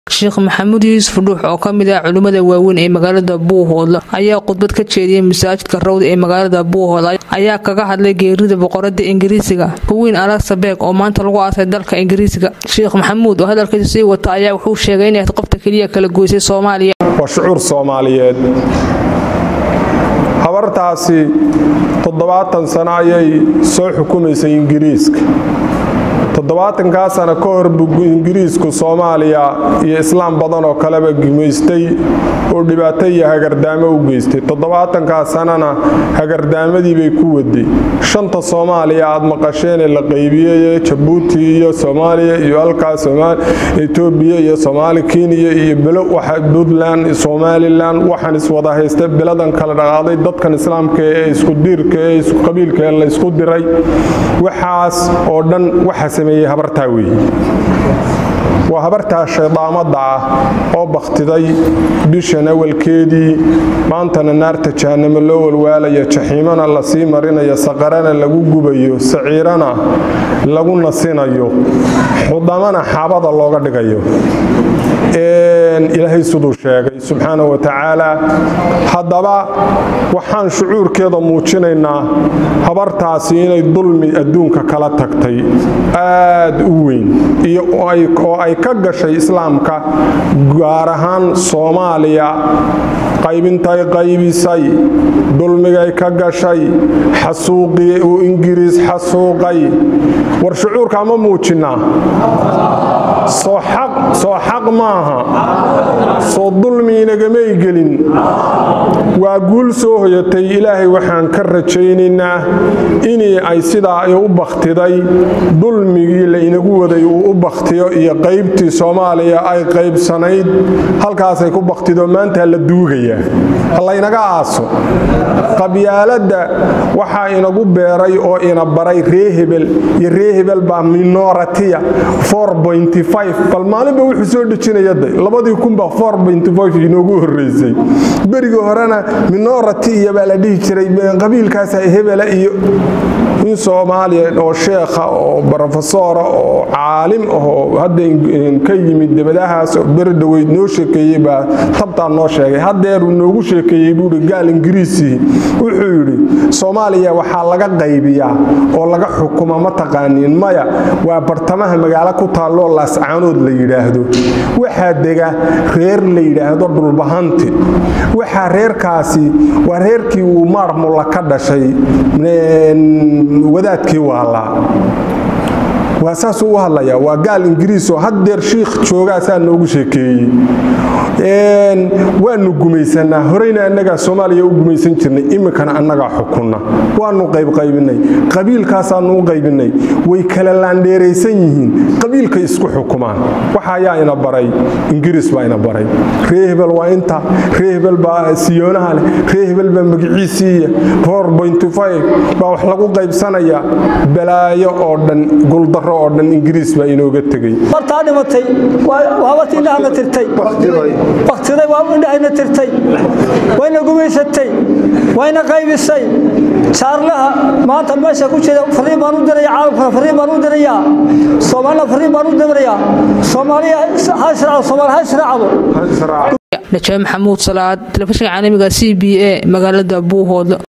sheekh maxamuud yuusuf dhuux oo ka mid ah culimmada waaweyn ee magaalada buuhoodle ayaa khudbad ka jeediyay masaajidka rawda ee magaalada buuhoodle ayaa kaga hadlay geerida boqorada ingiriisiga quwiin alexabeg oo maanta lagu aasay dalka ingiriisiga sheekh maxamuud oo hadalkiisa sii wata ayaa wuxuu sheegay inay qofta keliya kala goysay soomaaliya waa shucuur soomaaliyeed habartaasi toddobaatan sano ayay soo xukumaysay ingiriiska toddobaatankaa sano ka hor buu ingiriisku soomaaliya iyo islaam badan oo kaleba gumaystay oo dhibaato iyo hagardaamo u geystay toddobaatankaa sanana hagardaamadii bay ku waday shanta soomaaliya aad maqasheenee la qaybiyey jabuuti iyo soomaaliya iyo halkaa etoobiya iyo soomaali kenya iyo bilo puntland somalilan waxaan iswada haysta biladan kala dhaqaaday dadkan islaamka ee isku diirka ee isku qabiilka ee laysku diray waxaas oo dhan waxa sameeyey habartaa weeye waa habartaa shaydaamadda ah oo bakhtiday bishan awalkeedii maantana naarta jahanamo loo walwaalaya jaxiimana lasii marinayo saqarana lagu gubayo saciirana lagu nasinayo xudamana xaabada looga dhigayo ilaahay siduu sheegay subxaana wa tacaala haddaba waxaan shucuurkeeda muujinaynaa habartaasi inay dulmi adduunka kala tagtay aad u weyn oo ay ka gashay islaamka gaar ahaan soomaaliya qaybintay qaybisay dulmigay ka gashay xasuuqii uu ingiriis xasuuqay war shucuurka ma muujinnaa soo xaq maaha soo dulmi inagamay gelin waa guul soo hoyatay ilaahay waxaan ka rajaynaynaa inii ay sidaa ay u bakhtiday dulmigii la inagu waday uu u bakhtiyo iyo qaybtii soomaaliya ay qaybsanayd halkaasay ku bakhtido maanta la duugayaa halaynaga aaso qabyaaladda waxaa inagu beeray oo ina baray ree hebel iyo ree hebel baa minoratiya bal maalinba wuxuu soo dhejinayada labadii kunba inoogu horeysay berigii horena minority iyo baa la dhihi jiray qabiilkaas hebela iyo in soomaaliya oo sheekha oo brofesora oo caalim ahoo hadda ka yimid dabadahaas oo beri dhaweyd noo sheekeeyey baa tabtaa noo sheegay hadeeruu noogu sheekeeyey buui gaal ingiriisii wuxuu yidhi soomaaliya waxaa laga qaybiyaa oo laga xukuma ma taqaaniin maya waa bartamaha magaalo ku taalloo laascaanood la yidhaahdo waxaa dega reer la yidhaahdo dhulbahanti waxaa reerkaasi waa reerkii uu maarmulla ka dhashay wadaadkii waalaa waa saasuu u hadlayaa waa gaal ingiriis oo haddeer shiikh joogaasaa noogu sheekeeyey waanu gumaysanaa horeyna annagaa soomaaliya u gumaysan jirnay iminkana annagaa xukunna waanu qaybqaybinay qabiilkaasaanu u qaybinay way kala laandheeraysan yihiin qabiilkay isku xukumaan waxa ayaa ina baray ingiriis baa ina baray ree hebel waa inta ree hebel baa siyoonaha leh ree hebel baa magiciisiiya baa wax lagu qaybsanaya balaayo oo dhan guldaro oo dhan ingiriis baa inooga tegey martaa dhimatay waabat indhahana tirtay baktiday waa indhahayna tirtay wayna gumaysatay wayna qaybisay saarlaha maanta meesha ku jira fariin baan u diraya caalamkana fariin baan u dirayaa soomaalina fariin baan u dirayaa soomaaliya ha israacdo soomaali ha israacdo najaab maxamuud salaad telefishinka caalamiga c b a magaalada buuhoodle